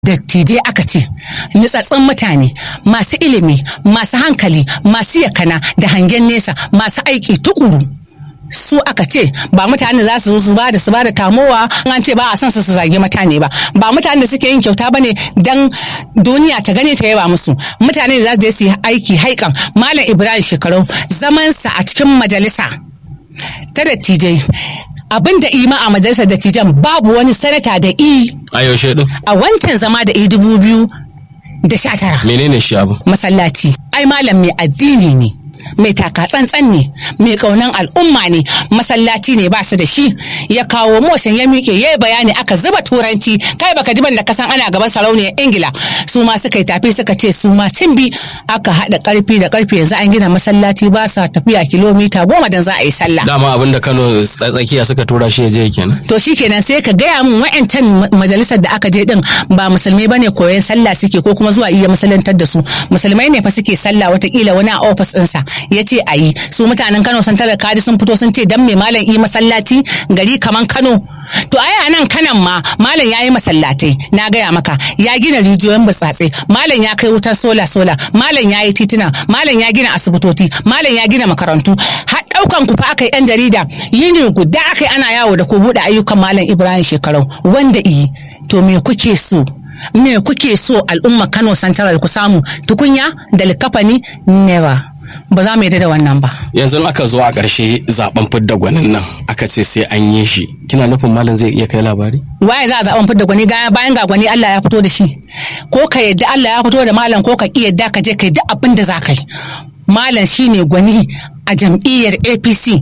dattijai aka ce nutsatsun mutane masu ilimi masu hankali masu yakana da hangen nesa masu aiki tukuru su aka ce ba mutane za su zo su bada su bada tamowa an ce ba a son su su zage mutane ba ba mutane da suke yin kyauta bane dan duniya ta gane ta yaba musu mutane da za su je su yi aiki haikan malam ibrahim shekarau zamansa a cikin majalisa ta dattijai abin da ima a majalisar dattijan babu wani sanata da i a yaushe din a wancan zama da i dubu biyu da sha tara menene shi abu masallaci ai malam mai addini ne mai taka tsantsan ne mai kaunan al'umma ne masallaci ne ba su da shi ya kawo motion ya miƙe ya yi bayani aka zuba turanci kai baka ji ban da kasan ana gaban sarauniyar ingila su ma suka yi tafi suka ce su ma sun bi aka haɗa ƙarfi da ƙarfi yanzu an gina masallaci ba sa tafiya kilomita goma dan za a yi sallah dama abinda Kano tsakiya suka tura shi ya je kenan to shikenan sai ka gaya min wa'ancan majalisar da aka je din ba musulmai bane koyon sallah suke ko kuma zuwa iya masallantar da su musulmai ne fa suke sallah watakila wani a ofis ɗinsa ya ce a yi su mutanen kano sun tara kadi sun fito sun ce dan mai malam yi masallaci gari kaman kano to ai a nan kanan ma malam ya yi masallatai na gaya maka ya gina rijiyoyin burtsatse malam ya kai wutar sola sola malam ya yi tituna malam ya gina asibitoci malam ya gina makarantu har daukan ku fa aka yi yan jarida yini guda aka yi ana yawo da ku buɗe ayyukan malam ibrahim shekarau wanda iyi to me kuke so me kuke so al'umma kano santaral ku samu tukunya da likafani never ba za mu yarda da wannan ba. yanzu aka zo a ƙarshe zaben fidda gwanin nan aka ce sai an yi shi kina nufin malam zai iya kai labari Waye za a zaben fidda gwani bayan ga gwani Allah ya fito da shi ko ka yadda Allah ya fito da malam ko ka ki yadda ka je ka yi duk abin da za ka yi. Malam shine gwani a jam'iyyar APC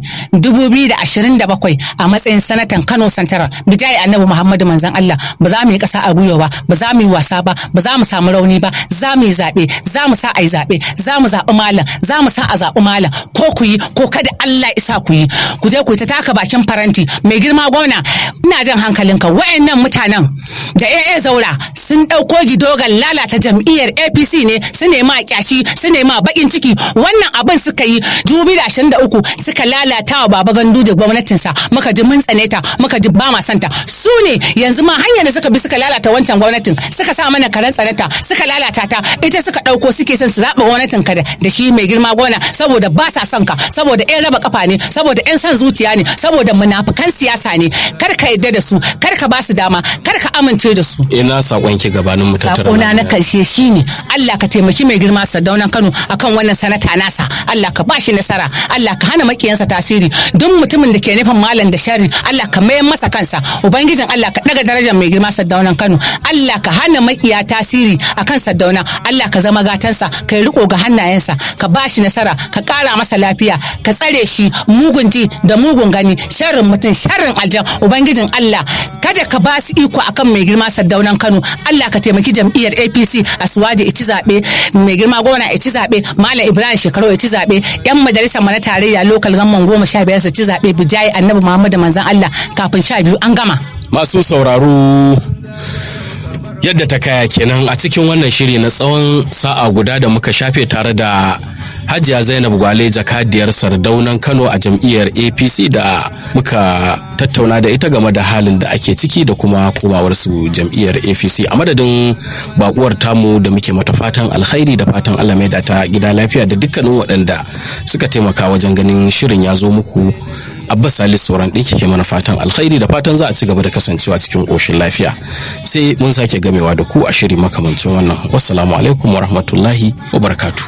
2027 a matsayin sanatan Kano Santara bijayi Annabi Muhammadu manzon Allah ba za mu yi kasa a gwiwa ba ba za mu yi wasa ba ba za mu samu rauni ba za mu yi zaɓe za mu sa a yi zaɓe za mu zaɓi malam za mu sa a zaɓi malam ko ku yi ko kada Allah isa ku yi ku je ku ta taka bakin faranti mai girma gwamna ina jan hankalinka wayannan mutanen da AA Zaura sun ɗauko gidogan lalata jam'iyyar APC ne su nema kyashi su nema bakin ciki wannan abin suka yi 2023 suka lalata wa baba gandu da gwamnatinsa muka ji mun tsane ta muka ji ba ma santa su ne yanzu ma hanyar da suka bi suka lalata wancan gwamnatin suka sa mana karen tsanata suka lalata ta ita suka ɗauko suke son su zaɓa gwamnatin ka da shi mai girma gona saboda ba sa son ka saboda yan raba kafa ne saboda yan son zuciya ne saboda munafukan siyasa ne kar ka yadda da su kar ka ba su dama kar ka amince da su ina sakon ki gabanin mu tattara sakona na karshe shine Allah ka taimaki mai girma Sadaunan Kano akan wannan sanata nasa Allah ka bashi nasara Allah ka hana makiyansa tasiri duk mutumin da ke nufin malam da sharri Allah ka mayar masa kansa ubangijin Allah ka daga darajar mai girma Sadaunan Kano Allah ka hana makiya tasiri akan Sadauna Allah ka zama gatansa ka yi riko ga hannayensa ka bashi nasara ka kara masa lafiya ka tsare shi mugun ji da mugun gani sharrin mutum sharrin aljan ubangijin Allah kada ka ba su iko akan mai girma Sadaunan Kano Allah ka taimaki jam'iyyar APC a suwaje iti zaɓe mai girma gwamna iti zaɓe Malam Ibrahim Shekaru iti zaɓe yan majalisar mu na tarayya lokal gamman goma sha biyar su ci zaɓe bijayi annabi Muhammadu manzon Allah kafin sha biyu an gama. masu sauraro yadda ta kaya kenan a cikin wannan shiri na tsawon sa'a guda da muka shafe tare da hajiya zainab gwale jakadiyar sardaunan kano a jam'iyyar apc da muka tattauna da ita game da halin da ake ciki da kuma komawarsu jam'iyyar apc a madadin bakuwar tamu da muke mata fatan alkhairi da fatan allah mai da ta gida lafiya da dukkanin waɗanda suka taimaka wajen ganin shirin ya zo muku abbas salis sauran ɗin ke mana fatan alkhairi da fatan za a ci gaba da kasancewa cikin ƙoshin lafiya sai mun sake gamewa da ku a shiri makamancin wannan wassalamu alaikum wa rahmatullahi wa barakatu